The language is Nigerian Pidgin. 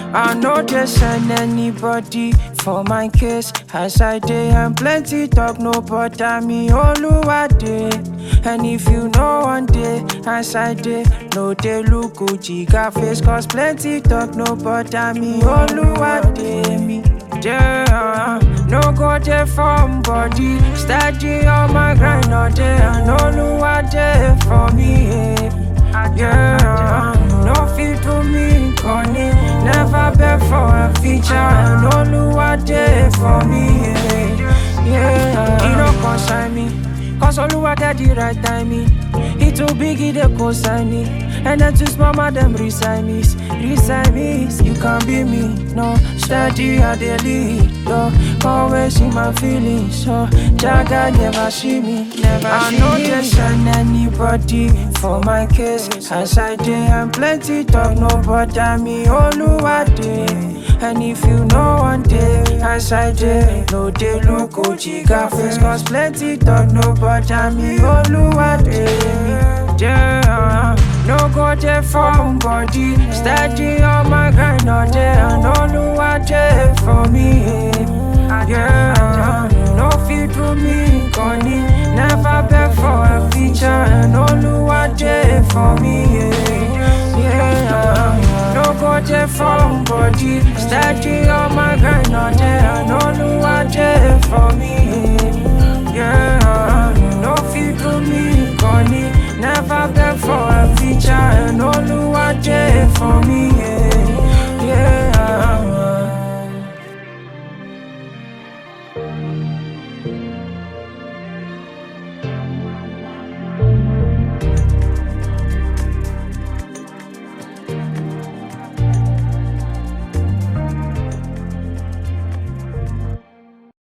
I know they send anybody for my case. As I dey and plenty talk, no bother me. Oluwade. And if you know one day, as I dey, no dey look Gucci got face. Cause plenty talk, no bother me. Oluwade me. Yeah, no go there from body. Steady on my grind all day. And Oluwade for me. Yeah, yeah. no fit to me, Connie. Never beg for a feature. And Oluwade for me. Yeah, yeah. He no consign me. Cause Oluwade the right timing. He too big, he dey consign me. And then too small, man, them resign me. Resign me, you can be me. No, steady, I dey lead. Yo, always in my feelings. So, Jaga never see me. Never I see know me. they send anybody for my case. As I dey and plenty talk, no bother me. Oluwade. And if you know one day, as I dey, no dey look Gucci got face. Cause plenty talk, no bother me. Oluwade. Yeah, no go there from body. Steady on my grind all day. And Oluwade for me. Yeah, no fit to me, Connie. Never beg for a feature. And Oluwade for me. Yeah, no go there from body. Steady on my grind all day. And Oluwade for me. Yeah, no fit to me, Connie. Never beg for a feature. And Oluwade for me.